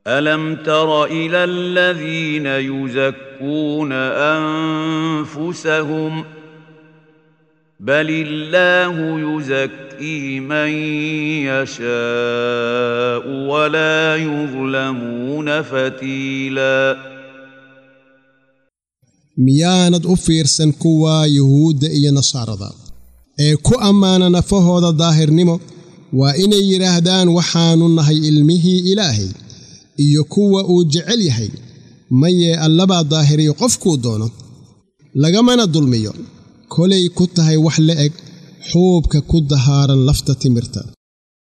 الم تر الى الذين يزكون انفسهم بل الله يزكي من يشاء ولا يظلمون فتيلا miyaanad u fiirsan kuwa yuhuudda iyo nasaarada ee ku ammaana nafahooda daahirnimo waa inay yidhaahdaan waxaannu nahay ilmihii ilaahay iyo kuwa uu jecel yahay mayee allabaa daahiriyo qofkuu doono lagamana dulmiyo kolay ku tahay wax la eg xuubka ku dahaaran lafta timirta